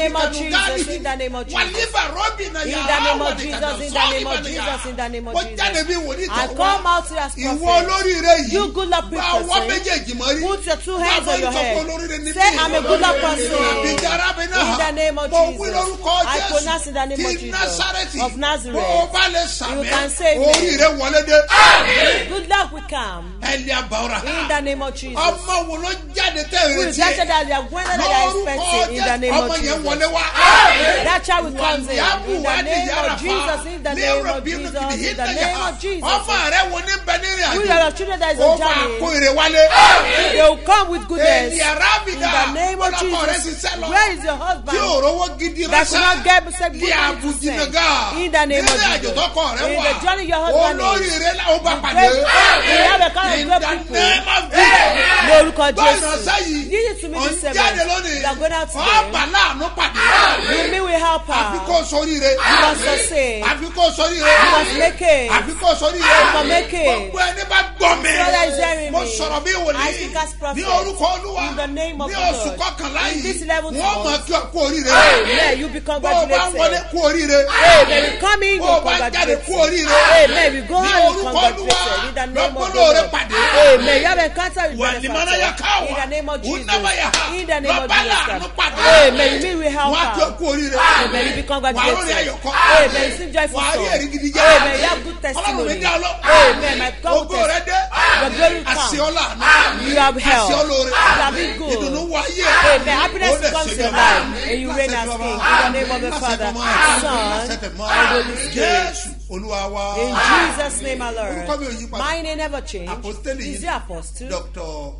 name of Jesus, in the name of Jesus. wàlíbà rọ́bì náà In yà the name á of Jesus, in the name of Jesus, in the name of mo jáde bí Jesus. wòlíì I tó come wá out to as ìwọ prophet. olóríire yìí You good luck bá people, ọwọ́ say. méjèèjì mọ́ rí Put your two hands Bá on your a bá ń sọ pé head. olóríire ni Say, mí. I'm a good luck person. Àbíjà arábìnrin náà In the name of mo wí Jesus. lórúkọ I Jésù pronounce in the name of ti Jesus Násárẹ́tì of Nazareth. bó o bá lè sàmì You can say amen. oríire wọlé dé Good luck will come. ẹ̀lì àbáwọ̀rà In the name of Jesus. ọmọ wo ló jáde tẹ̀ Who ìrètí is that child that they are going that they are lórúkọ expecting in the name Jésù of ọmọ yẹn Jesus? wọlé wá. That child will come in. Wàlíàbù In the wádìí name yára of fa. Jesus. In the name Lérò of bí Jesus. nùkìdì In yìí the tẹ̀yà. name of Jesus. ọmọ rẹ wo ní bẹ nírìn Who àjò are your children that is ó on máa kó journey? ire wálé. They will come with goodness. èyí In arábìdá the name of ọlọ́kọ rẹ Jesus. ṣiṣẹ́ lọ Where is your tí husband? òrówó gidi That could not get said bí good things to àbùjìnàgà say. In the name of nínú àjò Jesus. tọkọ rẹ In wà the journey your husband is. olóríire la ó bá pàdé Great- we have a kind of in great the people. name of Jesus. Lórúkọ gbọ́ ìránṣẹ́ Jésù. yìí This is to me ò the ń seven. jáde lónìí You are going out ọ̀pá today. láàánú pàdé You mean we help àfi her. kó soríire You must succeed. àfi kó soríire You must make it. àfi kó soríire You must make it. gbogbo ẹni bá gbọ́ mi Brother is hearing mo me. sọ̀rọ̀ bí I wòlíì speak as prophet. ní orúkọ olúwa In the name of ní the oṣù Lord. kọkànlá In this yìí 11th wọ́n mọ̀ month. kí ọ kú oríire Amen. You be bó o bá ń wọlé congratulated. kú oríire Amen. We come in, bó you o bá ń jáde kú congratulated. oríire Amen. We go ní on, you orúkọ olúwa congratulated. In the name of the lọ́gbọ́n lóore Lord. pàdé Amen. You have encounter with wà ní mọ́nà yà benefactor. káwà In the name of Jesus. wùnàbàyà In the name of lọ́ba láàánú Jesus. pàdé Amen. You mean we help wọ́n á kí ọ her. kú oríire Amen. You be wà á lórí congratulated. ayọ̀kọ́ Amen. You seem joyful wà á rí soul. èrì gidi jẹ́ Amen. You have good ọlọ́run mi testimony. dá ọ lọ Amen. My God ògo will rẹ test- dé Your glory will come. àṣeọ́lá You have help. àṣeọ́lóore You have been good. ìdùnnú wọ ayé Amen. Happiness Ó dẹ̀ comes ṣe to your bí life, ọba. and you reign as Láṣẹ king. bàbá. In the name of the Láṣẹ Father, tọmọ. Son, Láṣẹ tẹ̀mọ́. and Holy Spirit. Jésù olúwa wa In Jesus' name, my Lord. Orúkọ mi ò yí padà. My name never change. apostoli Is the apostle. dr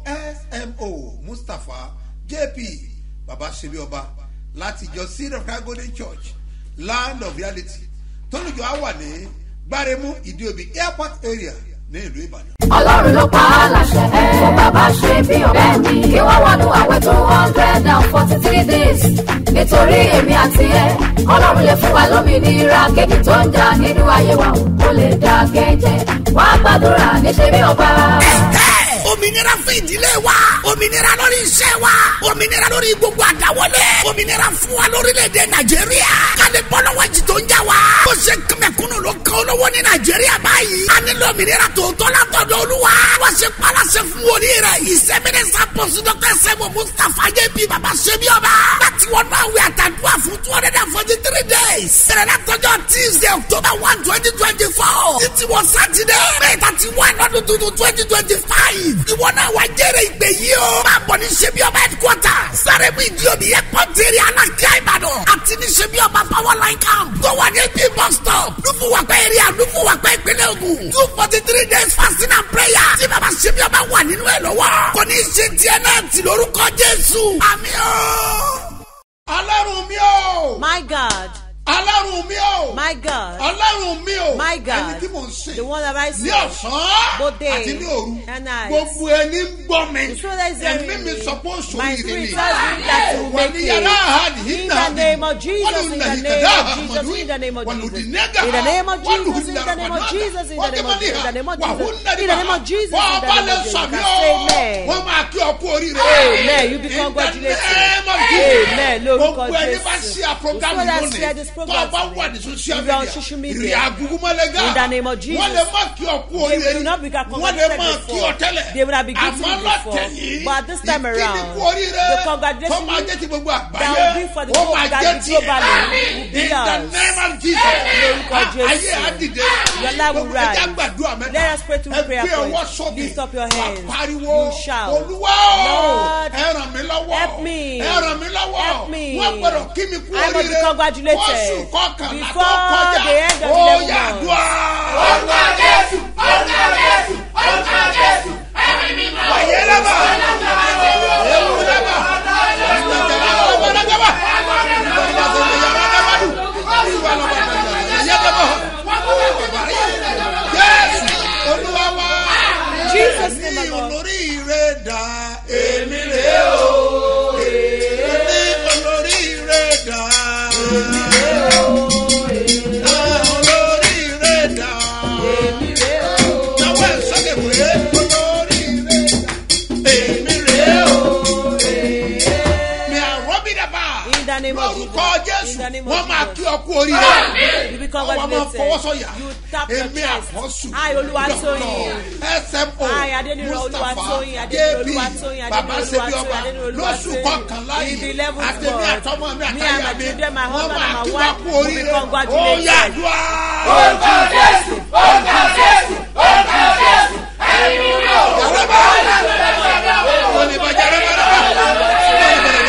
smo mustapha jp baba sebi ọba láti ìjọ seed of christ golden church land of reality tólùjọ á wà ní gbáremú ìdíòbí airport area ní ìlú ìbàdàn. ọlọ́run ló pa á láṣẹ fún bàbá ṣe bí ọ̀rẹ́ mi kí wọ́n wọnú àwẹ̀ tó hundred and forty three days nítorí èmi àti ẹ ọlọ́run lè fún wa lómìnira kéèkì tó ń jà nínú ayé wa kó lè dá kẹ́jẹ́ wá gbàdúrà níṣẹ́ bí ọba. òmìnira fún ìdílé wa òmìnira lórí iṣẹ́ wa òmìnira lórí gbogbo àdáwọlé òmìnira fún wa lórílẹ̀‐èdè nàìjíríà kálí bọ́lọ́wọ́ jì tó ń jà wá. ó ṣe kẹmẹkúnnù ló kan olówó ní nàìjíríà báyìí. a nílò òmìnira tòótọ́ látọ̀dọ̀ olúwa. wọ́n ṣe palasẹ̀ fún wòlí rẹ̀ ìsẹ́mínísà pọ̀sí dọ́kítà sẹ́mu mustapha jp baba sebi ọba. láti wọ́n náà wí àtàdúrà fún two hundred and forty three days. bẹ̀rẹ̀ látọjọ́ tuesday october one twenty twenty four. títí wọ sátidé may thirty one ọdún tuntun twenty twenty five. ìwọ náà wá jẹ́rẹ̀ ìgbé yìí o. máa bọ̀ ní sebi ọba headquarter. sáré bí ìdí omi yẹ pọ́ńtẹ́rì alákíá ìbàdàn. àti ní sebi ọba power line camp. tó wà ní ap bus stop. lùfùwàpẹ́ area lùfùwàpẹ́ ìpínlẹ̀ ogun. two forty three days fasting and prayer. tí baba sebi ọba wà nínú ẹ̀ lọ́wọ́. kò ní í ṣe tiẹ̀ náà tì lórúkọ jésù. àmì ọ́. ọlọ́run mi o My God. ọlọ́run mi o My God. ọlọ́run mi o My God. ẹni tí mò ń sìn The one that I ní see. ọ̀sán Both day àti ní òru and night. gbogbo ẹni ń gbọ́ mi The spirit that is hearing ẹ̀mí mi me. sọ pé ó sọ My ìrìn spirit ni tells me that you will wà make ní it. yàrá àhàdì In the name of Jesus, in the name of Jesus, in the name of Jesus. In the name of Jesus, in the name of Jesus, in the name of Jesus, in the name of Jesus, in the name of Jesus, in wọ́n the bá name lè of Jesus. sọ mí Say o amen. wọ́n máa kí ọ kú oríire Amen. You be In the congratulated. name of Jesus. Amen. Lórúkọ gbogbo ẹni bá Jésù. ṣí a program The lónìí share this tó program o bá today. wà ní social If you are on media social media. ìrìn àgùgùmọ̀lẹ́gà In the name of Jesus. wọ́n lè má kí ọ kú They oríire will not be wọ́n lè congratulated má kí ọ before. tẹ́lẹ̀ They would have been greeting àmọ́ you before. lọ́tẹ̀ yìí But this time ìkíni around, kú oríire the congratulation tó máa jẹ́ ti gbogbo that àgbáyé will be for the ó whole máa God jẹ́ tiẹ̀ globally will be in the ours. name of Jesus Lórúkọ Jésù. ayé àdìde Your life will gbogbo ẹja rise. gbàdúrà mẹ́ta Let us pray two ẹ prayer gbé ọwọ́ points. sókè Lift up your hands. wà pariwo You shout. olúwa o Lord, ẹ ràn mí lọ́wọ́ help me. ẹ ràn mí lọ́wọ́ Help me. wọ́n gbọ́dọ̀ kí mi kú I must be oríire congratulated oṣù kọkànlá tó before kọjá the end of ó the yà month. dùn Orúkọ Jésù, orúkọ Jésù, orúkọ Jésù, ẹ̀mí mímọ́. wàyé lẹ́bà ewu lẹ́bà ìgbàjàlá lọ́wọ́ lẹ́gbàbà ìgbàjàlá yàrá lẹ́bàdù ìwà lọ́wọ́ yẹ lẹ́bà jésù olúwa wá Jesus name ní alone. olórí rẹ̀ dá èmi rẹ̀ o ní olórí rẹ̀ dá èmi rẹ̀ o olórí rẹ̀ dá náwó ẹ̀ sọ́kè pé olórí. name of lórúkọ Jesus. jésù In the name of wọ́n máa Jesus. kí ọ kú oríire You be ọwọ́ máa congratulated. fọwọ́sọ̀yà You tap your èmi chest. àkọ́sù I, Olúwatóyìn. smo I, Adéníran mustapha Olúwatóyìn, Adéníran jp Olúwatóyìn, bàbá Adéníran ṣebí ọba Olúwatóyìn, Adéníran lóṣù Olúwatóyìn. kọkànlá In the yìí eleventh àtẹ̀mí month, àtọmọ mi me and àtàyà my mi children, my wọ́n husband máa and my kí wá wife kú will be oríire ó congratulated. yà dùá. Orúkọ Jésù, orúkọ Jésù, orúkọ Jésù, ẹ̀mí mímọ́. Jaraba! Wọ́n bá jaraba!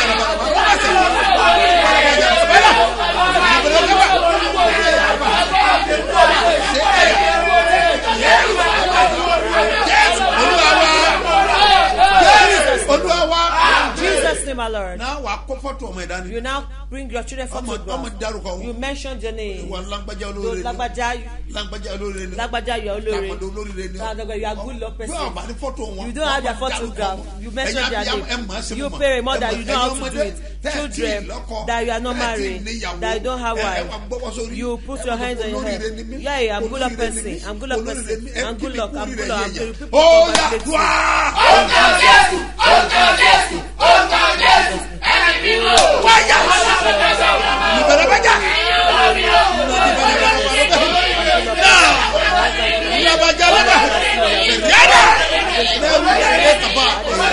Olúwa wa. In Jesus' name, my Lord. Náà wàá kó fọ́tò ọmọ ẹ̀dá ni. You now bring your children Ọmọ ọmọ photograph. dárúkọ You wọn. mentioned your name. Ìwà lágbájá So, olóore ni. Lagbaja, Lágbájá olóore ni. Lagbaja, you are olóore. Tàkọ̀dọ̀ olóore ni. Lagbaja, you are good luck person. Bí ọba ní fọ́tò wọn. You don't have their wọ́n máa dárúkọ photograph. wọn. You mention Ẹ̀yin their abiyamọ, ẹ name. mọ̀ ọ́ sí You mọ̀. pay a mother, Ẹ mọ̀- you know how ẹ̀yin to do ọmọdé, it. tẹ́ ẹ̀ tí ì Children lọ́kọ, that you are not tẹ́ ẹ̀ tí ì married, níyàwó, that you don't have ẹ- ẹ wife. wá gbọ́wọ́ sórí. You put Ẹ your wá hands on your olóríire head. ni mí. Yeah, I'm good luck Olóríire ni person. mí. I'm good luck Olóríire person. ni mí. Ẹ I'm kí good mi luck. kú I'm oríire good luck. I'm yẹyẹ. good. People Ó yà congratulate dùá. you. Orúkọ Jésù, orúkọ Jésù, orúkọ Jésù, ẹ̀mí mímọ́. Wáyà. Ìbẹ̀rẹ̀ bẹ́jà. Ìyàbàjá lọ́dọ̀. Yàrá. Lẹ́rú yàrá kàbá.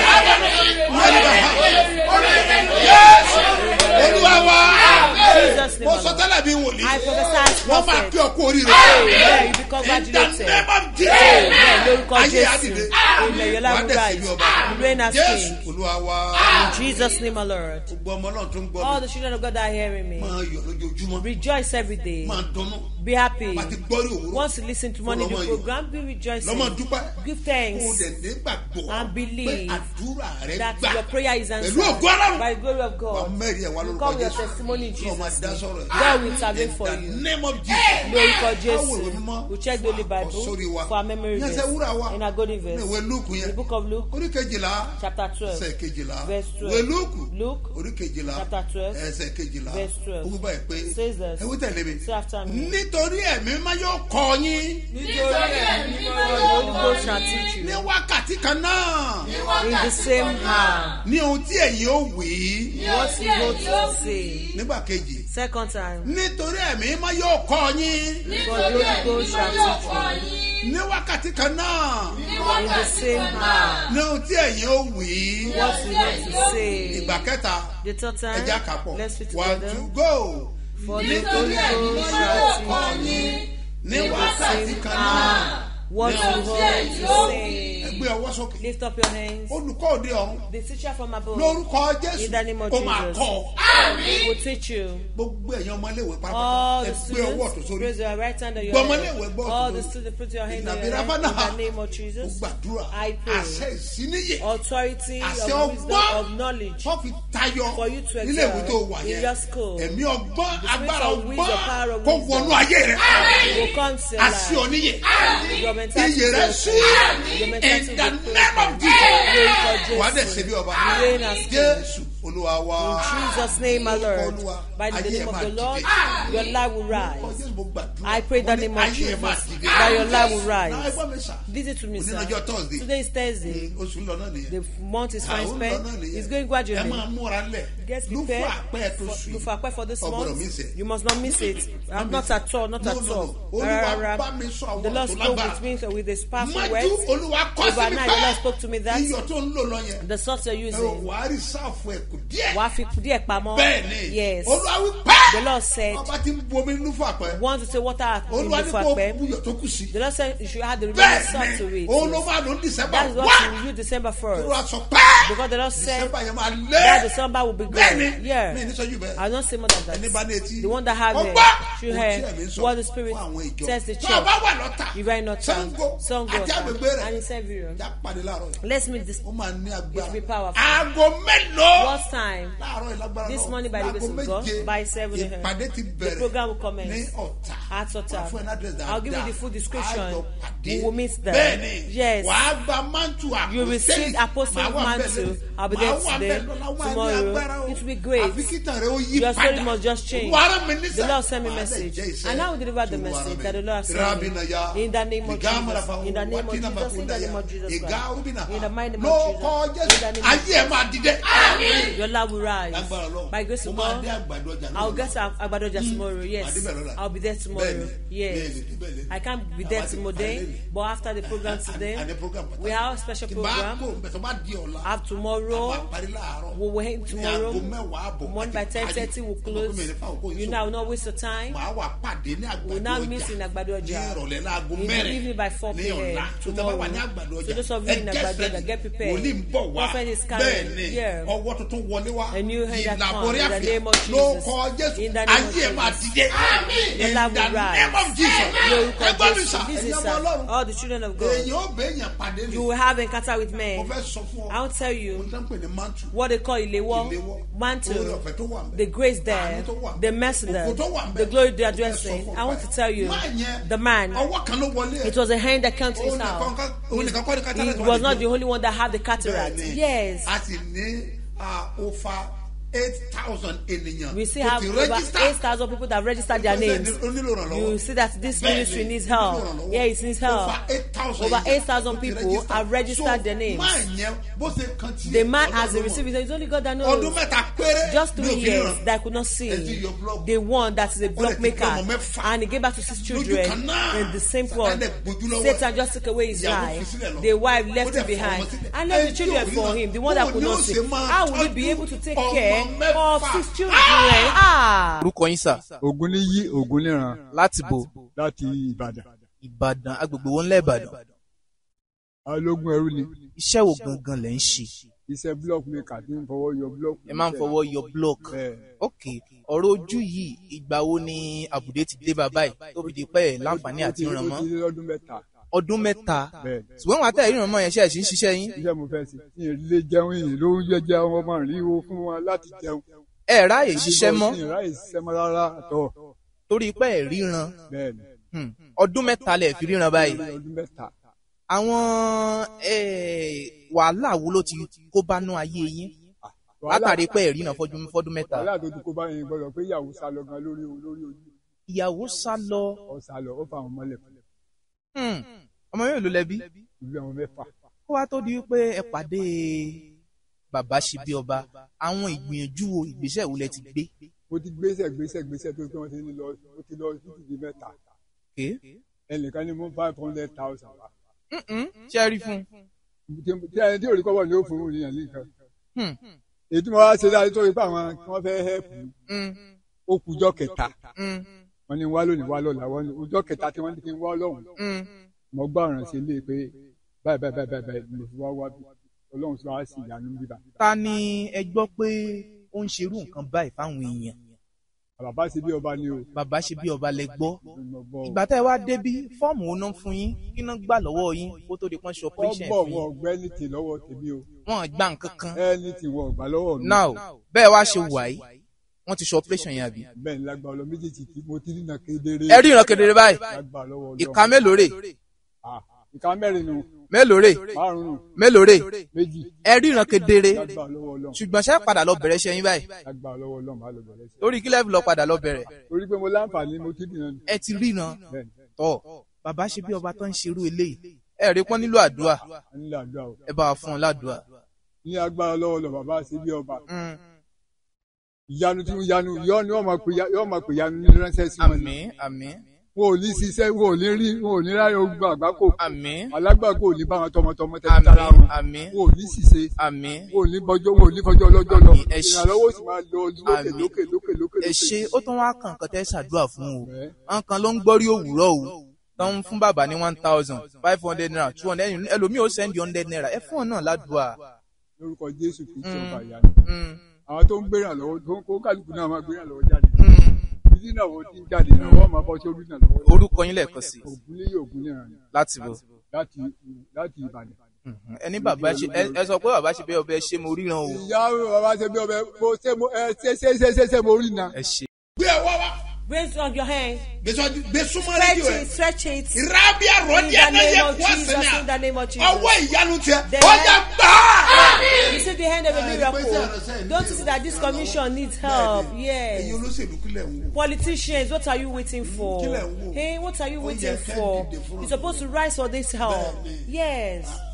Yẹ́sù. Olúwa wa. Jesus' name, Mo my sọ Lord. tẹ́lẹ̀ bí wòlíì. I prophesy as Wọ́n máa prophet. kí ọ kú oríire. Amen. You be In the congratulated. name of Amen. Jesus. Lórúkọ Ayé Jésù. àdìde. Amen. Your Wà á life will dẹ̀ sí rise. bí ọba. You reign as Jésù. king. Olúwa wa. In Jesus' name, my Lord. Gbogbo ọmọ náà tó ń gbọ́ All mi. the children of God that are hearing me, Máa yọ̀ lójoojúmọ́. rejoice every day. Máa dunnú. Be happy. Bàtí gbọ́rí òwúrọ̀. Once you listen to morning the Lọ́mọ yọ̀. program, be rejoicing. Lọ́mọ dúpẹ́. Give Kó o thanks dẹ̀ nígbàgbọ́. and believe pé àdúrà rẹ that gbà. your prayer is answered Pẹ̀lú ògo Ọlọ́run. by the glory of Wà God. mẹ́rin ẹ̀ wá You lórúkọ come with your Jésù. testimony in Ọlọ́run máa Jesus' dá name. sọ̀rọ̀ ẹ̀. God will intervene for In the you. name of Jesus. Lórúkọ Báwo ìwé Jésù. mímọ́? We check the Holy Bible Sórí wa. for our memory Ní ẹsẹ̀ verse. wúrà wa. In our golden Ní verse. ìwé Lúùkù In the yẹn. book of Luke, Orí kejìlá. chapter 12. Ẹsẹ̀ kejìlá. Verse 12. Ìwé Lúùkù. Luke, Orí kejìlá. chapter 12. Ẹsẹ̀ kejìlá. Verse 12. Ó wí báyìí pé. Says this. Ẹ wí tẹ̀lé mi. Say after me. Nítorí ẹ̀mí máa yóò kọ́ yín. Nítorí ẹ̀mí mímọ́ the Holy Ghost shall teach you Ní wákàtí kan náà. in the same hour Ní ohun tí ẹ̀yin ó wí. what you go to say. Nígbà kejì. Second time, Nítorí ẹ̀mí máa yóò kọ́ yín. for the Holy Ghost shall teach Ní wákàtí kan náà. you in the same hour Ní ohun tí ẹ̀yin ó wí. what you go to say. Ìgbà kẹta. The third Ẹja time, kàpọ̀. let's read One together. to go. For the Holy Ghost shall teach you Ní in the wákàtí same kan náà. hour what you go to say. Ẹgbẹ́ ọwọ́ sókè. Lift up your hands. Olùkọ́ òde ọ̀run. The teacher from above Lórúkọ In Jésù. the name of Ó máa Jesus. kọ́. will teach you. Gbogbo ẹ̀yin ọmọ iléèwé pátápátá. All the Ẹgbẹ́ ọwọ́ tó students, sórí. raise your right hand on your Gbọmọ head. iléèwé bọ́ All tó the lórí. students, put your hand on Ìnàbí your head. rábánà. In the name of Ó Jesus. gbàdúrà. I pray. Àṣẹ ìsíníyè. Authority Àṣẹ of wisdom ọgbọ́n. of knowledge Wọ́n fi tayọ. for you to Nílé ìwé tó wà excel in yẹn. your school. Ẹ̀mí ọgbọ́n The spirit agbára of wisdom, power ọgbọ́n of kó wisdom. wọnú ayé rẹ̀. will come to your Àṣì life. oníyè. Your mentality Iyè rẹ̀ will sí. change. Your mentality In the will name of change. Jesus. Lórúkọ Wà á dẹ̀ Jésù. ṣe bí ọba. You reign as king. Jésù Olúwa wa. In Jesus' name, my Lord. Olúwa, By the ayé name ẹ̀ of máa the Lord, dìde. your life will Lórúkọ rise. Jésù mo gbàdúrà. I pray that Mo ní name of ayé ẹ̀ Jesus, máa dìde. that your life will Náà rise. ẹgbọ́n mi sà. Listen to me, Òní sir. lọ́jọ́ Thursday. Today is Thursday. Oṣù ń lọ náà nìyẹn. The month is fine Àwọn ń lọ spent. náà nìyẹn. It's going Ẹ gradually. máa múra lẹ̀. Get Ló fún prepared àpẹ́ tó for, sùn. to prepare for this Ọgbọ́dọ̀ mi month. sẹ̀. You must not miss it. Uh, Not at all. Not No, at no, all. no. Olúwa Rárá. bá mi sọ àwọn The Lord ọ̀rọ̀ tó spoke lágbára. with me with His powerful Májú words. Olúwa kọ́ sí mi Overnight, the Lord spoke to me that iyọ̀ tó ń lò lọ yẹn. the salt you're Ẹ ò using, wá rí sáàfù ẹ̀ kù díẹ̀. wàá fi díẹ̀ pamọ́. Bẹ́ẹ̀ni. Yes. Olúwa wí pẹ́. The Lord said, Ọba ti ń bu omi nínú fún àpẹ́. want to say water in Olúwa the ní kó fapẹ́. buyọ̀ tó kù sí. The Lord said you should add the remaining salt to Bẹ́ẹ̀ni. it. Òun ló Yes. máa lò ní December That is what one. you use December Olúwa 1st. sọ pẹ́. Because the Lord said December yẹn máa lé. that December will be good. Bẹ́ẹ̀ni. Yeah. Mi ní sọ́jú bẹ́ẹ̀. I don't say more than Ẹni bá ní that. etí. The one that have Ọgbọ́n. it should Ohun tí hear ẹ̀mí ń sọ what the Spirit fún àwọn ìjọ. tells the Tó o bá church. wà lọ́tà. If I not Sango. Sango Àti agbègbè rẹ̀. and in Severian. Já pàdé láàárọ̀ yìí. Let's meet this. Ó máa ní It will be agbára. powerful. Aago mélòó? What time? láàárọ̀ ìlágbára This náà. morning by the grace of Láago God, méje, by 7 a.m. ìpàdé ti The bẹ̀rẹ̀ program will commence ní ọ̀tà at Ọ̀tà. Wọ́n fún ẹ ní address dáadáa. I'll give you the full description. Á jọ pàdé. We will meet there. bẹ́ẹ̀ni Yes. wàá gba mantu àpò You receive apostolic mantle. I'll be there today, tomorrow. It will be great. àfi kíntàn rẹ ó yí Your story padà. must just change. wàá mi ní The sẹ́. Lord sent me Wàá message. dẹ̀ jẹ́ iṣẹ́ And I will deliver the tí Olúwa message rán mi. that the Lord has sent me. Rabina ya. In the name of Ìgá Jesus. Amarafa In the name of Watina Jesus. In the Bakunda name ya. of Jesus Ìgá Christ. Rubina. In the mighty name of Lórúkọ Jesus. In the Jésù. name of ayé ẹ̀ máa dìde. dìde Your love will rise. lágbára ọlọ́run By grace mo of máa God, dé àgbàdo ọjà náà I'll get to Agbadoja tomorrow. Màá Yes, débẹ̀ lọ́la. I'll be there tomorrow. Bẹ́ẹ̀ni, Yes, bẹ́ẹ̀ni, bẹ́ẹ̀ni. I can't be there Àwa ti today, parí lẹ́yìn. but after the program today, àní program pàtàkì. we have a special tí bá program. kó bẹ̀ tó bá di ọ̀la Have a tomorrow. máa parí láàárọ̀ We will end tomorrow. ní aago mẹ́wàá àbọ̀ Morning by àti ten parí. thirty will Ọmọ close. gómìnà fáwọn kò You sọ. know, I will not waste your time. màá wà pàdé ní àgbàdo We will now ọjà meet in Agbado ní Ọjà. ìrọ̀lẹ́ láago In the mẹ́rin evening by 4 ní p.m. ọ̀la tó tẹ́ bá wà ní tomorrow. àgbàdo So ọjà those of you in ẹ Agbado get Ọjà, get ready. prepared. wòlíì ń bọ̀ wá Prophet is coming. bẹ́ẹ̀ ni Yeah. ọwọ́ tuntun wọlé wá A new hand that ìlà comes borí in the àfíà name of ló Jesus. kọ jésù In the name of ayé ẹ̀ máa Jesus. dìde Your in love the will rise. name of jesus Lórúkọ ẹgbẹ́ mi Jésù. sà This ẹ̀yin is ọmọ uh, ọlọ́run all the children of God. èyàn ó bẹ èyàn pàdé ni You will have encounter with mo men. fẹ́ sọ fún ọ I will tell mo you tẹ́ ń pè ní mantu what they call Ilewo, ìléwọ́ oore mantle, ọ̀fẹ́ tó wà ń bẹ̀. the grace there, Àánú tó wà ń the bẹ̀. mercy Ògo there, tó wà ń bẹ̀. the glory they are Mo fẹ́ sọ addressing. fún I want ọ to tell you, Máa yẹn, the man, ọwọ́ kan ló wọlé it was a hand that came to his Òun nìkan house. ká- òun nìkan kọ́ ni cataract He wà was níbẹ̀. not the only one that had the cataract. Bẹ́ẹ̀ni, Yes. a sì ní ah, over eight thousand ènìyàn We still tó have ti over register. 8,000 people that have registered their Ó fẹ́ names. ní- ó nílò ìrànlọ́wọ́. You see that this Bẹ́ẹ̀ni, ministry needs ó help. nílò ìrànlọ́wọ́. Yeah, it needs help. Over 8,000 Over èèyàn 8,000 tó ti people register. have registered So, their names. máa yẹn bó ṣe kan tí The man Ọlọ́run has mọ̀. received it. It's only God that ọdún knows. mẹ́ta péré Just ní three òfin years ìran. that I could not Ẹ ti see. yọ block. The one that is a block ti maker. bí ọmọ mẹ́fà. And he gave back to six Lójú children kan náà. in the same Sátánì plot. gbójú lọ́wọ́ ẹ̀. Satan just took away his Ìyàwó life. fi sílẹ̀ lọ. The wife Ó left dẹ̀ him behind. fọmọ sílẹ̀. And left the Ẹni tí children ò rí for náà, him. The one that bóun could ni ó not see. ṣe máa How will he be tọ́jú able to take ọmọ care mẹ́fà? of six children? Ah! orúkọ yín sà ogun ní yí ogun níran láti bo láti ìbàdàn ìbàdàn agbègbè wọn ńlẹ ìbàdàn alógun ẹrú ni iṣẹ́ wo gangan lẹ̀ ń ṣe iṣẹ́ block maker tí ń fọwọ́ yọ block. ẹ máa ń fọwọ́ yọ block Bẹ́ẹ̀. ok ọ̀rọ̀ ojú yìí ìgbà wo ni àbùdé ti dé bàbá yìí tó fi di pẹ́ ẹ̀ láǹfààní àti Ó ti- ìrànmọ́ ó ti lé lọ́dún mẹ́ta ọdún mẹ́ta bẹ́ẹ̀ ṣùgbọ́n wọn àtẹ̀ ìrànmọ́ yẹn ṣe é ṣe ń ṣiṣẹ́ yín iṣẹ́ mo fẹ́ sí ní ilé jẹun yìí ló ń jẹjẹ àwọn ọmọ rí owó fún wọn láti jẹun. ẹ ráàyè ṣiṣẹ́ mọ́ ní ìráyè ṣiṣẹ́ mọ́ rárá àtọ̀ torí pé ẹ̀ ríran bẹ́ẹ̀ ni Hmm. ọdún mẹ́ta lẹ̀ fi ríran báyìí ọdún mẹ́ta. àwọn eh, wàhálà wo ló ti kó bánú ayé yín látàrí pé ẹ̀ ríran fọ́dún fọ́dún mẹ́ta wàhálà tó ti kó báyìí gbọdọ̀ pé ìyàwó sá lọ gan lórí lórí ojú ìyàwó sá lọ ọ sá lọ ó fa àwọn mọ́lẹ̀ Hmm. ọmọ yóò ló lẹbi ìlú àwọn mẹ́fà. kó wá tó di wípé ẹ pàdé bàbá ṣebí ọba àwọn ìgbìyànjú wo ìgbésẹ̀ wo lẹ ti gbé mo ti gbéṣẹ́ gbéṣẹ́ gbéṣẹ́ tó pé wọ́n ti ní lọ mo ti lọ títí di mẹ́ta ké ẹnìkan ní mo five hundred thousand wa. ṣe é rí fún tí tí ẹni tí òrí kọ́bọ̀ ni ó fún un nìyẹn nìkan. un. èyí tí mo wá ṣe dáadé tó ipá àwọn tí wọ́n fẹ́ hẹ́pù Hmm. ó kújọ́ kẹta Hmm. wọ́n ní wá lónìí wá lọ́la wọ́n ní ọjọ́ kẹta tí wọ́n ní kí n wá lọ́hùn Hmm. mo gbọ́ ọ̀ràn sí ilé pé báyìí báyìí báyìí báyìí báyìí mo fi wá wá bí ọlọ́run tí wàá sì ìyanu bíbá. ta ni ẹ gbọ́ pé ó ń ṣerú nǹkan báyìí fáwọn èèyàn bàbá ṣe bí ọba ni o bàbá ṣe bí ọba lẹ gbọ́ mo gbọ́ o. ìgbà tẹ́ ẹ wá débí fọ́ọ̀mù wo náà fún yín kí náà gbà lọ́wọ́ yín kó tó di pọ́n ṣe wọ́n operation bọ̀ fún wọ́n yín ọ̀gbẹ́ ní tì lọ́wọ́ tèmi o wọ́n gbà nǹkan kan ẹni tí wọ́n ọ̀gbà lọ́wọ́ mi. now bẹ́ẹ̀ wá ṣe wà yìí wọ́n ti ṣe operation yẹn àbí. bẹ́ẹ̀ ni lágbà ọlọ́ méjèèjì tí mo ti rìnà kedere. ẹ rí ìran kedere báyìí lágbà lọ́wọ́ ọlọ́. ìka mélòó rè Ah, ìka mẹ́rin nu mélòó rè márùn-ún mélòó rè méjì ẹ rí ìran kedere lágbà lọ́wọ́ ọlọ́. ṣùgbọ́n ṣe padà lọ bẹ̀rẹ̀ ṣẹ́yìn báyìí lágbà lọ́wọ́ ọlọ́ máa lọ bẹ̀rẹ̀ sí. lórí kílẹ̀ lọ padà lọ bẹ̀rẹ̀ torí pé mo láǹfààní mo ti rìnà ẹ ti ríran bẹ́ẹ̀ ni tọ́ bàbá ṣe bí ọba tó ń ṣerú eléyìí ẹ rí pọ́n nílò àdúrà a nílò àdúrà o. ẹ bá wa fún un ládùúà. ní agbára lọ́wọ́ lọ bàbá ṣe bí ọba Mm. ìyanu tí ìyanu yọ ni wọ́n máa pè ya- yọ máa pè yanu ní ránṣẹ́ sí wọn. àmín àmín wọn ò ní ṣiṣẹ́ wọn ò ní rí wọn ò ní ráyè ogun àgbákò àmín alágbàkó ò ní bá wọn tọmọtọmọ tẹ́tí tara wọn àmín wọn ò ní ṣiṣẹ́ àmín wọn ò ní bọjọ́ wọn ò ní fọjọ́ ọlọ́jọ́ lọ Àmín. Ẹ ṣé. ìrànlọ́wọ́ sì máa lọ lókè Àmín. lókè lókè lókè ẹ lókè. ṣe ó tún wá kàn kàn tẹ́ ṣàdúrà fún o Ẹ. àwọn kan ló ń gbọ́rí òwúrọ̀ o tó ń fún bàbá ní one thousand five hundred naira two hundred ẹlòmíì ó sẹ́ndì hundred naira ẹ fún ọ náà ládùúà. lórúkọ jésù kristu Mm. ọba ìyanu Mm. àwọn tó ń gbéra lọ́wọ́ tó ń kó kálukú náà máa gbéra lọ́wọ́ jáde Mm. títí náà wọ́n ti ń jáde náà wọ́n máa bọ́ sí orí náà lọ́wọ́ orúkọ yín lẹ́ẹ̀kan sí ògùn lé ògùn lé ràn láti bọ̀. láti láti ìbàdàn. Mhm. ẹni bàbá ṣe ẹ- ẹ sọ pé bàbá ṣe bẹ́ẹ̀ ọbẹ̀ ṣé mo ríran o ìyá bàbá ṣe bí ọbẹ̀ mo ṣe mo ẹ ṣe ṣe ṣe ṣe ṣe mo rí na. ẹ ṣe. gbé ọwọ́ wa Raise up your hand. gbé sọ́jú gbé súnmọ́ Stretch rédíò ẹ̀ it, stretch it. rábíà rọ́ọ̀dì In the ẹ̀náyẹ name of kú Jesus, ọ̀sẹ̀ in the name of Jesus. ọwọ́ ìyanu tiẹ̀ The ọjà hand- gbà á. You see the hand of a Ah, miracle. ìgbésẹ̀ ìránṣẹ́ Don't you see that this commission needs help? ẹ̀yin Yes. olóṣèlú kílẹ̀ ń wò. Politicians, what are you waiting for? Kílẹ̀ ń wò. Hey, what are you Ó waiting yẹ kẹ́ for? dìde fún You're supposed to rise for this help. Bẹ́ẹ̀ni. Yes.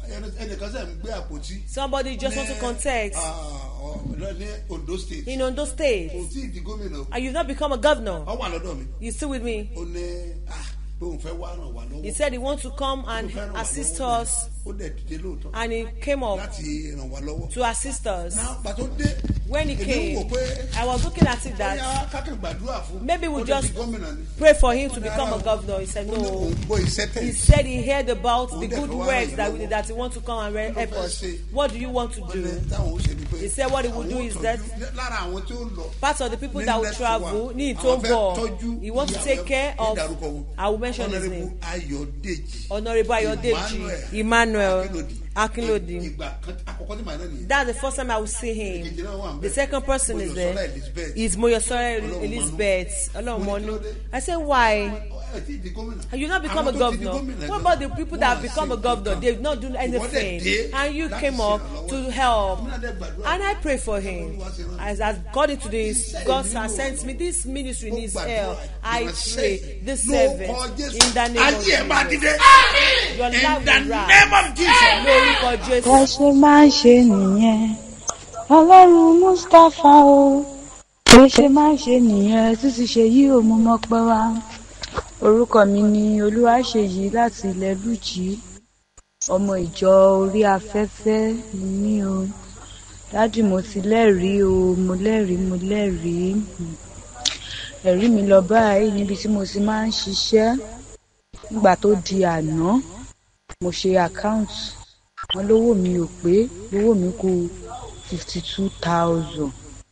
ẹni- ẹnìkan sẹ̀ ń gbé àpótí Somebody just want to contest ah, ọ- lọ ní ondo state in Ondo State kò tí ì di gómìnà and you've not become a governor. ọ wà lọ́dọ̀ mi You still with me? ó ní ah, pé òun fẹ́ wá ràn wá lọ́wọ́ He said he wants to come and Ó fẹ́ ràn wá assist lọ́wọ́. us ó dẹ̀ dìde lóòótọ́ and he came up láti ràn wá lọ́wọ́ to assist us. náà pàtó dé When he èmi came, wò pé I was looking at it bóyá that kákan gbàdúrà fún maybe we ó lè just di gómìnà ni pray for him to become a governor. He said ó ní no. òun gbọ́ iṣẹ́ He tẹ̀ said he heard about the good works that we, that he want to come and re- help us. What do you want to ó ní do? táwọn ó ṣe ni pé He said what he would do àwọn ó is tọ́jú- that lára àwọn tí ó lọ part of the people that will Next travel one. need Àwọn to fẹ́ go. tọ́jú He wants to ìyàwó take care ẹ̀, of. ìdárúkọ wọn. I will mention his Honourable name. Ayọ̀dèjì Honorable Ayodeji Emmanuel Akinlodi. ìgbà kan àkọ́kọ́ tí màá náà nìyẹn That's the first time I will see Èkejì him. náà wà ń The bẹ̀. second person is Moyọ̀sọ́lá there. Elizabeth. Is Moyosora Ọlọ́run Elizabeth. Ọlọ́run Mo ní kí ló Mọ́nú. dé? I said why? Ẹ tí ì di gómìnà. You not become a Àwọn tó ti di governor. gómìnà What gan, about the people that have wọ́n á become a ṣe governor? nǹkan. They've not done Ìwọ dẹ̀ anything. dé And you láti came up ṣèrànlọ́wọ́. to help. Èmi náà dẹ̀ gbàdúrà. And I pray for him. As, as according to this, God has sent me. This ministry needs help. I pray this service in the name ayé ẹ̀ máa of dìde. Jesus. Your in life the will rise. name of Jesus. Lórúkọ bó Jésù. ṣe máa ń ṣe nìyẹn ọlọ́run mustapha o bó ṣe máa ń ṣe nìyẹn títí ṣe yí ò mú mọ́ pẹ́ wá orúkọ mi ni olúwaṣeyí láti ilẹ̀ lùjì ọmọ ìjọ orí afẹ́fẹ́ ni mí o dádì mo ti lẹ́rìí o mo lẹ́rìí mo lẹ́rìí Hmm. ẹ̀rí mi lọ báyìí níbi tí mo ti máa ń ṣiṣẹ́ nígbà tó di àná mo ṣe àkáǹtì wọn lówó mi ò pé lówó mi kù fifty two thousand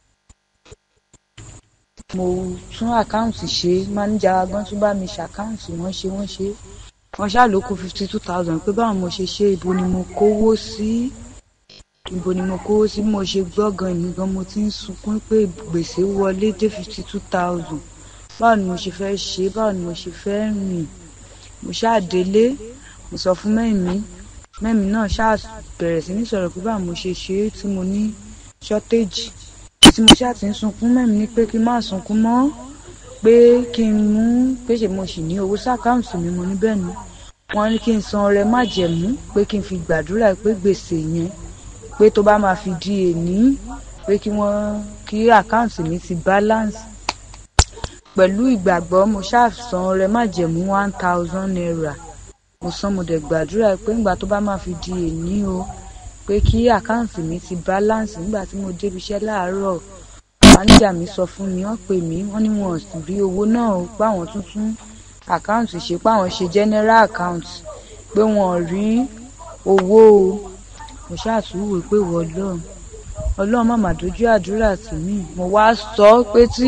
mo tún àkáǹtì ṣe máníjà agbọ́n tún bá mi ṣàkáǹtì wọ́n ṣe wọ́n ṣe wọ́n ṣáà ló kù fifty two thousand pé báwọn mo ṣe ṣe ibo ni mo kówó sí ibo ni mo kówó sí bí mo ṣe gbọ́ gan èmi gan mo ti ń sunkún pé gbèsè wọlé dé fifty two thousand báwo ni mo ṣe fẹ́ ṣe báwo ni mo ṣe fẹ́ rìn mo ṣáà délé mo sọ fún mẹ́mi mẹ́mi náà ṣáà bẹ̀rẹ̀ sí ní sọ̀rọ̀ pé báwo mo ṣe ṣe é tí mo ní shortage tí mo ṣáà ti ń sunkún mẹ́mi ní pé kí n má sunkún mọ́ pé kí n mú pé ṣe mo sì ní owó sákàǹtì mi mo ní bẹ́ẹ̀ ni wọ́n ní kí n san ọrẹ májẹ̀mú pé kí n fi gbàdúrà pé gbèsè yẹn pé tó bá máa fi di èní pé kí wọ́n kí àkáǹtì mi ti balance pẹ̀lú ìgbàgbọ́ mo ṣáà san ọrẹ májẹ̀mú one thousand naira mo san mo dẹ̀ gbàdúrà pé ńgbà tó bá máa fi di èní o pé kí àkáǹtì mi ti balance nígbà tí mo débi iṣẹ́ láàárọ̀ máníjà mi sọ fún mi wọ́n pè mí wọ́n ní wọn ò sì rí owó náà o páwọn tuntun àkáǹtì ṣe páwọn ṣe general account pé wọn ò rí owó o mo ṣàtúwò pé wọ́n lọ́ọ̀ ọlọ́run má má dojú àdúrà tì mí mo wá sọ pé tí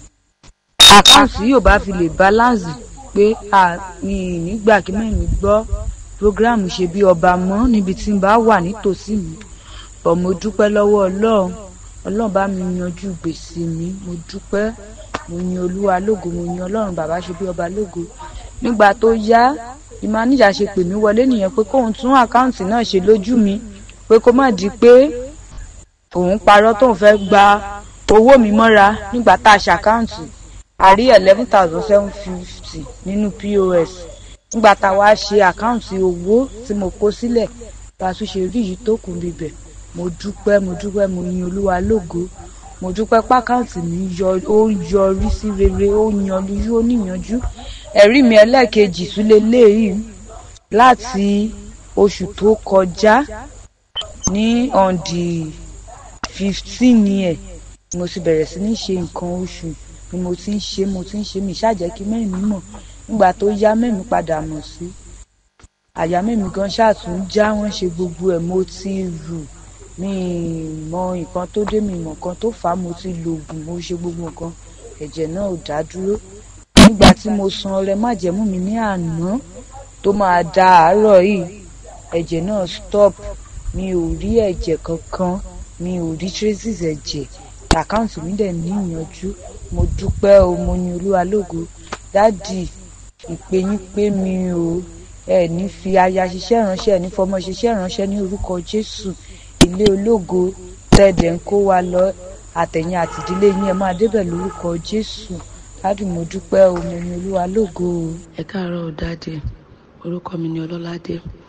àkáǹtì yóò bá fi lè balance pé a mi ì nígbà kí mẹ́rin gbọ́ programu ṣe bí ọba mọ́ níbi tí n bá wà nítòsí mi bọ̀ mo dúpẹ́ lọ́wọ́ ọlọ́run ọlọ́run bá mi yanjú gbèsè mi mo dúpẹ́ mo yin olúwa lógo mo yin ọlọ́run bàbá ṣe bí ọba lógo nígbà tó yá ìmáníjà ṣe pè mí wọlé nìyẹn pé kóun tún àkáǹtì náà ṣe lójú mi pé kó má di pé òun parọ́ tóun fẹ́ gba owó mi mọ́ra nígbà tá a ṣàkáǹtì a rí eleven thousand seven fifty nínú pos nígbà tá a wá ṣe àkáǹtì owó tí mo kó sílẹ̀ bá a tún ṣe rí yìí tó kù níbẹ̀ mo dúpẹ́ mo dúpẹ́ mo yin olúwa lógo mo dúpẹ́ pákáǹtì mi yọ ó yọrí sí rere ó yanjú ó níyanjú ẹ̀rí mi ẹlẹ́ẹ̀kejì tún leléyìí láti oṣù tó kọjá ní on the fifteen yẹn mo ti bẹ̀rẹ̀ sí ní ṣe nǹkan oṣù ni mo ti ń ṣe mo ti ń ṣe mi ṣáàjẹ́ kí mẹ́rin mọ̀ nígbà tó yá mẹ́rin padà mọ̀ sí àyà mẹ́rin gan ṣáàtún já wọ́n ṣe gbogbo ẹ̀ mo ti rù mi mọ nǹkan tó dé mi mọ̀ nǹkan tó fà á mo ti lo oògùn mo ṣe gbogbo nǹkan ẹ̀jẹ̀ náà ò dá dúró nígbà tí mo san ọrẹ májẹ̀mú mi ní àná tó máa da àárọ̀ yìí ẹ̀jẹ̀ náà stop mi ò rí ẹ̀jẹ̀ kankan mi ò rí traces ẹ̀jẹ̀ àkáǹtì mi dẹ̀ ní ìyanjú mo dúpẹ́ o mo yin olúwa lógo dádì ìpè yín pé mi o ẹ ní fi aya ṣiṣẹ́ ìránṣẹ́ ẹ ní fọmọ ṣiṣẹ́ ìránṣẹ́ ní orúkọ jésù ilé ológo tẹ̀dẹ̀ ń kó wa lọ àtẹ̀yìn àtìdílé yín ẹ máa débẹ̀ lórúkọ jésù dádì mo dúpẹ́ o mo yin olúwa lógo o. ẹ káàárọ̀ dáadé orúkọ mi ni ọlọ́ládé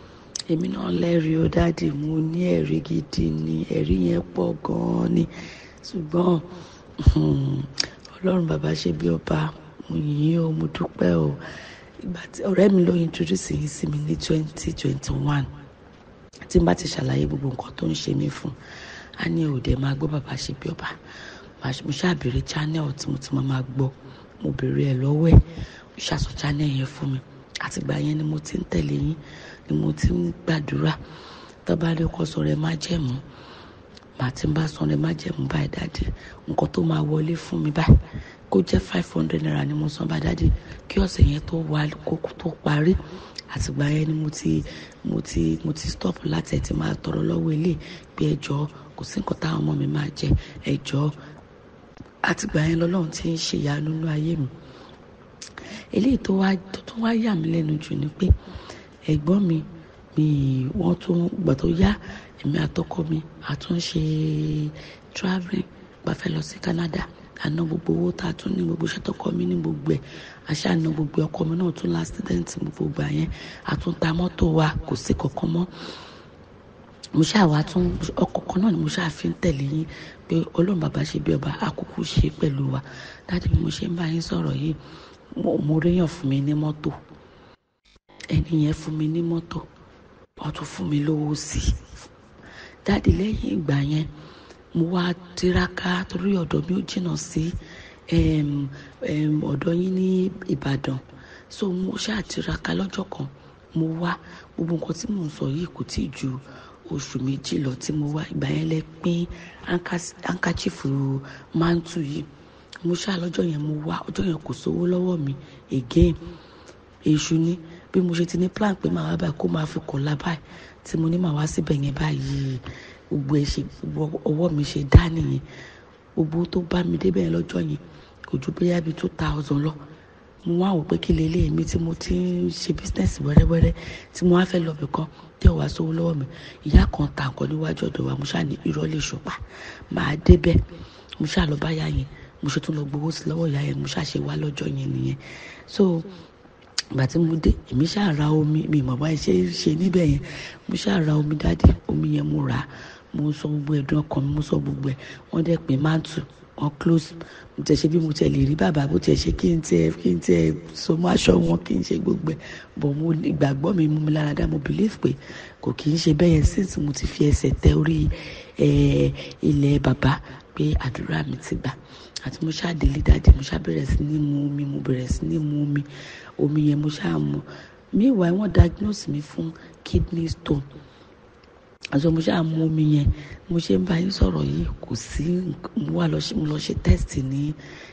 èmi náà lẹ́rìí ó dáàdì mo ní ẹ̀rí gidi ni ẹ̀rí yẹn pọ̀ gan-an ni ṣùgbọ́n ọlọ́run bàbá ṣe bí ọba mo yìn ín o mo dúpẹ́ o ìgbà tí ọ̀rẹ́ mi ló introduce yín sí mi ní twenty twenty one tí n bá ti ṣàlàyé gbogbo nǹkan tó ń ṣe mí fún a ní òde máa gbọ́ bàbá ṣe bí ọba mo ṣàbèrè channel tí mo ti máa máa gbọ́ mo bèrè ẹ̀ lọ́wọ́ ẹ̀ mo ṣàṣọ channel yẹn fún mi àtìgbà yẹn ni mo ti ń tẹ̀lé yín ni mo ti ń gbàdúrà tọ́ba lè kọ́ sọ rẹ̀ má jẹ̀mú màá ti ń bá sọ rẹ̀ má jẹ̀mú báyìí dáàdì nǹkan tó máa wọlé fún mi báyìí kó jẹ́ five hundred naira ni mo san bá dáàdì kí ọ̀sẹ̀ yẹn tó wà kókó tó parí àtìgbà yẹn ni mo ti mo ti mo ti stop láti ẹ̀ ti máa tọrọ lọ́wọ́ ilé pé ẹjọ́ kò sí nǹkan táwọn ọmọ mi máa jẹ ẹjọ́ àtìgbà yẹn lọ́lọ́run ti ń ṣe ìyanu nínú ayé mi eléyìí tó wá tó tún wá yà mí lẹ́nu jù ni pé ẹ̀gbọ́n mi mi wọ́n tún gbà tó yá èmi àtọkọ mi àtún ṣe travelling bá fẹ́ lọ sí Canada àná gbogbo owó tá a tún ní gbogbo iṣẹ́ tọkọ mi ní gbogbo ẹ̀ àṣà àná gbogbo ọkọ mi náà tún l'accident gbogbo gbà yẹn àtúntà mọ́tò wa kò sí kankan mọ́ mo ṣáà wá tún ọkọ̀ kan náà ni mo ṣáà fi ń tẹ̀lé yín pé ọlọ́run bàbá ṣe bí ọba àkókò ṣe pẹ̀lú wa dájú bí mo ṣe ń bá yín sọ̀rọ̀ yìí mo réyàn fún mi ní mọ́tò ẹni yẹn fún mi ní mọ́tò wọ́n tún fún mi lówó sí i dáàdi lẹ́yìn ìgbà yẹn mo wá tiraka torí ọ̀dọ̀ mi ò jìnnà sí ọ̀dọ̀ yín ní Ìbàdàn so mo ṣáà tiraka lọ́jọ́ kan mo wá gbogbo nǹkan tí mò ń sọ yìí kò tí ì ju oṣù méjì lọ tí mo wá ìgbà yẹn lẹ pín hankachifu mantu yìí mo ṣáà lọ́jọ́ yẹn mo wá ọjọ́ yẹn kò sówó lọ́wọ́ mi again èṣù ni bí mo ṣe ti ní plan pé màá wá báyìí kó máa fi kọ̀ la báyìí tí mo ní màá wá síbẹ̀ yẹn báyìí gbogbo ẹ̀ ṣe gbogbo ọwọ́ mi ṣe dá nìyẹn gbogbo tó bá mi débẹ̀ lọ́jọ́ yẹn kò ju bóyá bíi two thousand lọ mo wá wò pé kí lélẹ̀ mi tí mo ti ń ṣe business wẹ́rẹ́wẹ́rẹ́ tí mo wá fẹ́ lọ bẹ̀ kan tí ò wá sówó lọ́wọ́ mi ìyá kan ta nǹkan níwájú ọ̀dọ̀ wa mo ṣáà ní irọ́ lè ṣùpá màá débẹ̀ mo ṣáà lọ bá yá yẹn mo ṣe tún lọ gbowó sí lọ́wọ́ ìyá yẹn mo ṣáà ṣe wá lọ́jọ́ yẹn nìyẹn so ìgbà tí mo dé èmi ṣáà ra omi mi mọ̀ bá ṣe ṣe níbẹ̀ yẹn mo ṣáà ra omi dáadé omi yẹn mo rà á mo sọ gbogbo ẹ̀dùn ọkàn mi mo sọ gbogbo ẹ̀ wọ́n dẹ̀ pé máàtù wọ́n close mo tẹ̀ ṣe bí mo tẹ̀ lè rí bàbá bó tẹ̀ ṣe kí n tẹ̀ kí n tẹ̀ so mọ́ aṣọ wọn kí n ṣe gbogbo ẹ̀ bọ̀ mo ìgbàgbọ́ mi mú mi lára dá mo believe pé kò kì í ṣe bẹ́ẹ̀ yẹn since mo ti fi ẹsẹ̀ tẹ orí ilẹ̀ bàbá pé àdúrà mi ti gbà àti mo ṣáà délé dáadé mo ṣáà bẹ̀rẹ̀ sí ní mu omi mo bẹ̀rẹ̀ sí ní mu omi omi yẹn mo ṣáà mu meanwhile wọ́n diagnose mi fún kidney stone àti mo ṣáà mu omi yẹn mo ṣe ń bá yín sọ̀rọ̀ yìí kò sí mo wá lọ ṣe mo lọ ṣe test ní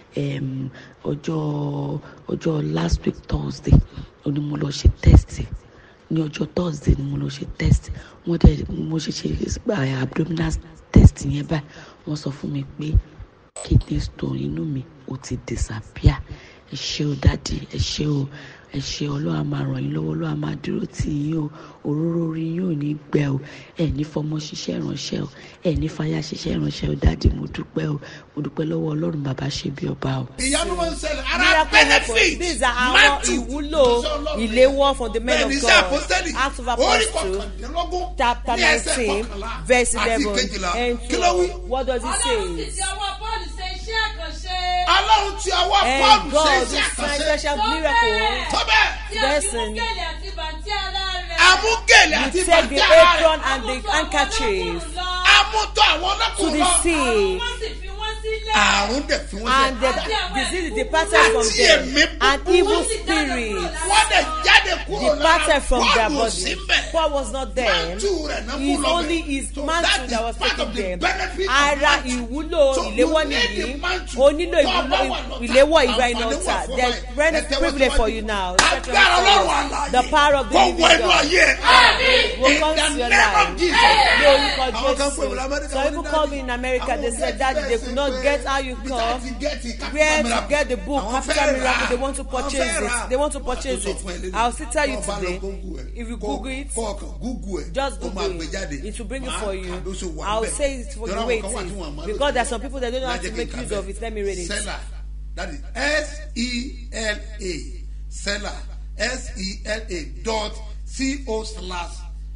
ọjọ́ ọjọ́ last week thursday ó ní mo lọ ṣe test ní ọjọ́ thursday ni mo lọ ṣe test wọ́n dẹ̀ mo ṣe ṣe abdominal test yẹn báyìí wọ́n sọ fún mi pé kidney stone inú mi ó ti disappear ẹ ṣé o dáàdi ẹ ṣé o ẹ ṣé ọlọ́run á máa ràn yín lọ́wọ́ ọlọ́run á máa dúró tì yín o òróró orí yín ò ní gbẹ o ẹ ní fọmọ ṣiṣẹ́ ìránṣẹ́ o ẹ ní fàyà ṣiṣẹ́ ìránṣẹ́ o dáàdi mo dúpẹ́ o mo dúpẹ́ lọ́wọ́ ọlọ́run bàbá ṣe bí ọba o. ìyanu máa ń ṣẹlẹ̀ ara miracle happen benefit these are àwọn Matthew ìwúlò ìléwọ́ from the men of bẹ́ẹ̀ni iṣẹ́ God àpọ́sítẹ́lì Acts of orí Apostles kọkàndínlógún chapter ní ẹsẹ̀ nineteen kọkànlá verse àti eleven kejìlá and kí ló wí. twelve what does it ọlọ́run sì say? ti ọwọ́ bọ́ọ̀lù ṣe iṣẹ́ àkànṣe. ọlọ́run ti ọwọ́ and pọ́ọ̀lù ṣe God iṣẹ́ do sign àkànṣe special miracle tó bẹ́ẹ̀ tí a fi mú Listen. gèlè àti bàǹtí ara rẹ̀. amúgèlè you àti take the bàtí ara apron rẹ̀ and the handkerchief amútọ́ àwọn to ọlọ́kùnrin the lọ sea wọ́n sì fi wọ́n sílẹ̀. àrùn dẹ̀ fi wọ́n and the sẹ́ disease departed from Àti them ẹ̀mí and búburú. evil spirits wọ́n dẹ̀ jáde kúrò lára departed from their Pọ́ọ̀lù body síbẹ̀ Paul was not there Mantle rẹ̀ náà mú it's lọ bẹ̀. only his So mantle that that is was part taking of the them benefit of ara mantle. ìwúlò So ìléwọ́ you need nìyí the mantle. o nílò Tó o bá ìwúlò wà lọ́tà, ìléwọ́ ìgbà iná àǹfààní ọ̀tà wà fún there's ẹ. great Ẹ tẹ́wọ́ privilege for síwájú. you now agbára ọlọ́run àlàyé the power of the kó living wọ inú God ayé will in come the to your name of life Jesus. ní orúkọ Àwọn kan pè wọ́n Jésù l'Amẹ́ríkà, some wọ́n ní people call me in America they say daddy they could not get how you come where to get the book capital miracle they want to purchase it they want to purchase it I'll still tell you today if you google it just google it it will bring it for you I'll say it for you wait it because there are some people that don't know how to make use of it let me read it Seller, that is S E L A, seller, S E L A dot C O slash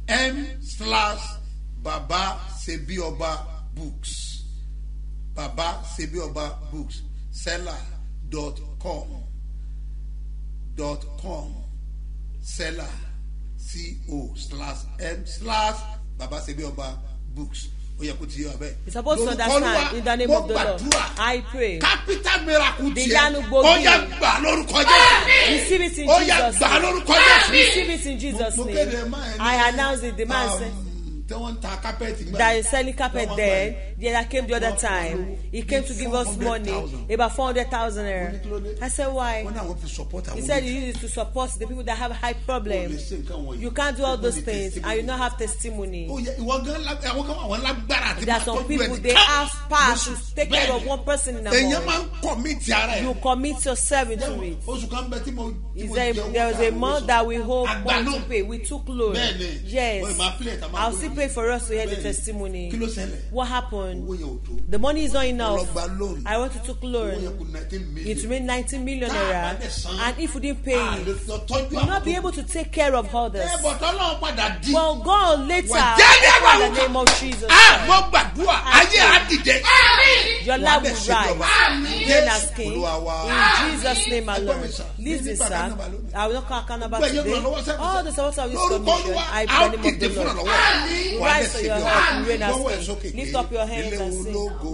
m slash baba sebioba books baba sebioba books seller dot com dot com seller co slash m slash baba sebioba books ó yẹ kó ti yé wa bẹ́ẹ̀. You supposed to Lórúkọ understand Olúwa, in the name mo of the Lord. gbàdúrà I pray. capital miracle The tiẹ̀ Yanu Gbogi. ó yẹ gbà lórúkọ jésù Receive it in ó yẹ Jesus' gbà name. lórúkọ jésù. Receive it in Jesus' Mo name. kéde máa ẹni, I announce it. The man um, said tí wọ́n ń ta kápẹ́ẹ̀tì gbà. that is selling carpet Wọ́n then. gbà The other came the other time. He came to give us money, about 400,000 naira. I said, why? wọ́n náà wọ́n fi support àwọn He said olùdíje. you use it to support the people that have high problems. You can't do all those things and you not have testimony. Ó yẹ ìwọ gan la- àwọn kan wà wọ́n lágbára àti There are máa some tọ́jú people ẹnìkan. they have power to Lóṣù- take care of bẹ́ẹ̀ni. one person in a èèyàn máa month. ń commit ara ẹ̀. You commit yourself into it. oṣù kan bẹ tí mo tí Is mo there, jẹ owó there was a tàbí month oṣù. that we hold Àgbà money náà. to pay. We took loan. Bẹ́ẹ̀ni. Yes. Wọ́n máa play ẹ̀ tá máa I'll gbóná. still pay for us to hear the Bẹ́ẹ̀ni. testimony. kí ló ṣẹlẹ̀ What happened? owó yẹn ò tó. The money is not enough. Lọ gba loan. I want to took owó yẹn loan. kù nineteen million. It remained 19 million Tá a bá naira. dẹ̀ san, And if we didn't pay a it, lè lọ tọ́jú we will not àwọn be tó able to take care of others. ẹ bọ̀ tọ́lọ́ padà di. Well, God later, Wà jẹ́lẹ̀ in àwọn the name of Jesus, a mo gbàdúrà ayé á dìde. your Wà á life dẹ̀ will ṣe bí ọba. rise. Reign as Jésù king. Olúwa wa. In Jesus' name Ẹgbọ́n alone. mi sà, Listen, ní sir. bàbá náà lónìí. I will not call accountable Gbẹ̀yìn today. ìrànlọ́wọ́ sẹ́kù All the sà. supporters of this Lórúkọ commission, Olúwa, I a ó pray in the name dìde of the fún Lord. ìrànlọ́wọ́. Wà á Rise dẹ̀ to ṣe your bí head, ọba. reign as Gbọ́wọ́ ẹ̀ king. sókè Lift pé up your hands ilé and sing. ológo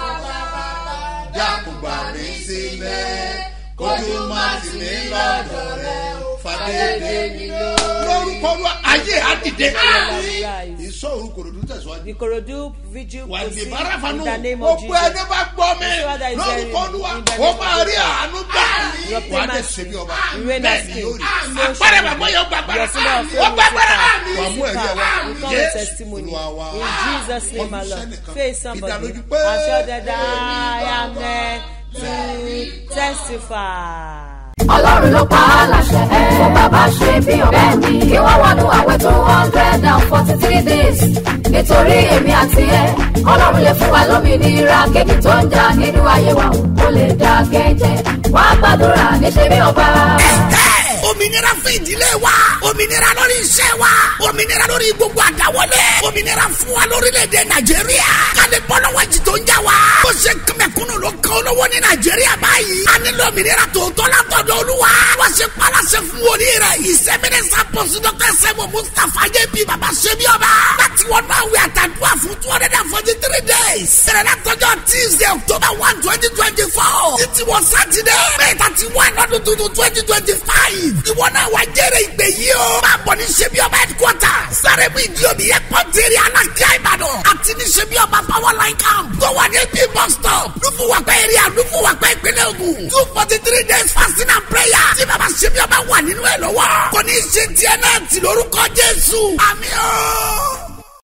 bá jákùbà mi sílẹ̀ kójú má tì mí lọ́dọ̀ rẹ̀ fàdédé mi lọ. lórúkọ Olúwa ayé á dìde. Rise. ìsọ òru kòròdú tẹ̀síwájú. The Korodu vigil wà ní proceed barafanu in the name of gbogbo ẹni Jesus. bá gbọ́ mi Whoever that is lórúkọ hearing Olúwa in the ó name máa of rí àánú gbà Your wà á dẹ̀ payment ṣe bí ọba reign bẹ́ẹ̀ as ni king. yóò rí So agbára shall it bàbá be. yóò gbàgbára Your sinner of ó faith will gbàgbára sit wà down. mú ẹ̀rí ẹ̀ wá We come with testimony. Olúwa wa In Jesus' name Kọjú alone. sẹ́nìkan. Face somebody. ìdánilójú pé I'm sure that I am there to testify. ọlọ́run ló pa á láṣẹ fún bàbá ṣe bí ọ̀bẹ ni kí wọ́n wọnú àwẹ̀ two hundred and forty three days nítorí èmi àti ẹ ọlọ́run lè fún wa lómìnira kéèkì tó ń jà nínú ayé wa kó lè dá kẹ́jẹ́ wá gbàdúrà níṣẹ́ bí ọba. òmìnira fún ìdílé wa òmìnira lórí iṣẹ́ wa òmìnira lórí gbogbo àdáwọlé òmìnira fún wa lórílẹ̀‐èdè nàìjíríà kálí bọ́lọ́wọ́ jì tó ń jà wá ó ṣe kẹmẹkúnnù ló kàn olówó ní nàìjíríà báyìí a nílò òmìnira tòótọ́ látọ̀dọ̀ olúwa wọ́n ṣe palasẹ̀ fún wòlíì rẹ̀ ìsẹ́mínẹ́sà pọ̀sí dọ́kẹ́ sẹ́mu mustapha jẹ́ bí baba ṣe bí ọba láti wọ́n náà wí àtàdúrà fún two hundred and forty three days bẹ̀rẹ̀ látọjọ́ tuesday october one twenty twenty four títí wọ sátidé may thirty one ọdún tuntun twenty twenty five ìwọ náà wá jẹ́rẹ̀ ìgbé yìí o máa bọ̀ ní ṣebí ọba headquarter sáré bí ìdí omi yẹ pọ́ńtẹ́rì alákíá ìbàdàn àti ní ṣebí ọba power line camp tó wà ní ap bus stop lùfùwàpẹ́ area lùfùwàpẹ́ ìpínlẹ̀ ogun two forty three days fasting and prayer tí baba ṣebí ọba wà nínú ẹ̀ lọ́wọ́ kò ní í ṣe tiẹ̀ náà tì lórúkọ jésù àmì ọ́.